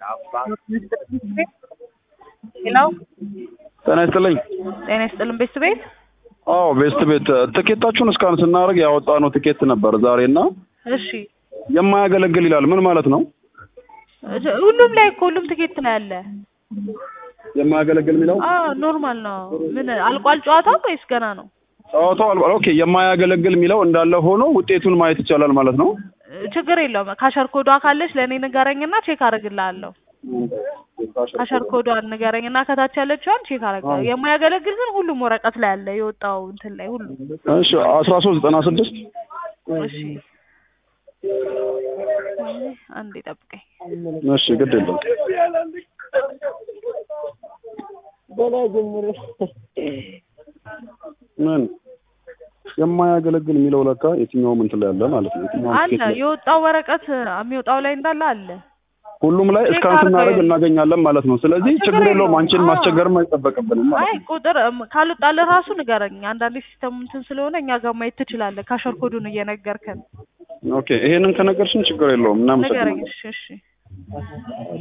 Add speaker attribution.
Speaker 1: ሄሎ
Speaker 2: ጤና ይስጥልኝ።
Speaker 1: ጤና ይስጥልን ቤት ቤት
Speaker 2: አዎ ቤስት ቤት ትኬታችሁን እስካን ስናደርግ ያወጣነው ትኬት ነበር ዛሬ እና
Speaker 1: እሺ
Speaker 2: የማያገለግል ይላል። ምን ማለት ነው?
Speaker 1: ሁሉም ላይ እኮ ሁሉም ትኬት ላይ አለ።
Speaker 2: የማያገለግል የሚለው
Speaker 1: አዎ ኖርማል ነው። ምን አልቋል ጨዋታው ወይስ ገና ነው?
Speaker 2: ጨዋታው አልቋል። ኦኬ የማያገለግል የሚለው እንዳለ ሆኖ ውጤቱን ማየት ይቻላል ማለት ነው።
Speaker 1: ችግር የለውም። ካሸር ኮዷ ካለች ለእኔ ንገረኝና ቼክ አደርግልሃለሁ። ካሸር ኮዷን ንገረኝና ከታች ያለችዋን ቼክ አደርግልሃለሁ። የማያገለግል ግን ሁሉም ወረቀት ላይ አለ የወጣው እንትን ላይ ሁሉ።
Speaker 2: እሺ አስራ ሶስት ዘጠና ስድስት
Speaker 1: እሺ አንዴ ጠብቀኝ።
Speaker 2: እሺ ግድ የለም ምን የማያገለግል የሚለው ለካ የትኛውም እንትን ላይ አለ ማለት ነው። የትኛውም
Speaker 1: አለ
Speaker 2: ትኬት ላይ
Speaker 1: የወጣው ወረቀት የሚወጣው ላይ እንዳለ አለ።
Speaker 2: ሁሉም ላይ
Speaker 1: ቼክ
Speaker 2: እስካን
Speaker 1: አድርገው
Speaker 2: ስናደርግ
Speaker 1: ይኸውልህ።
Speaker 2: እናገኛለን ማለት ነው። ስለዚህ
Speaker 1: ችግር
Speaker 2: ችግር የለውም።
Speaker 1: የለውም።
Speaker 2: አንቺን
Speaker 1: አዎ።
Speaker 2: ማስቸገርም አይጠበቅብንም ማለት
Speaker 1: አይ
Speaker 2: ነው።
Speaker 1: ቁጥር እም፣ ካልወጣልህ ራሱ ንገረኝ። አንዳንዴ ሲስተሙ እንትን ስለሆነ እኛ ጋር ማየት ትችላለህ። ካሸር ኮዱን እየነገርከን
Speaker 2: ኦኬ ይሄንን ከነገርሽን ችግር የለውም።
Speaker 1: ንገረኝ።
Speaker 2: እናመሰግናለን።
Speaker 1: እሺ እሺ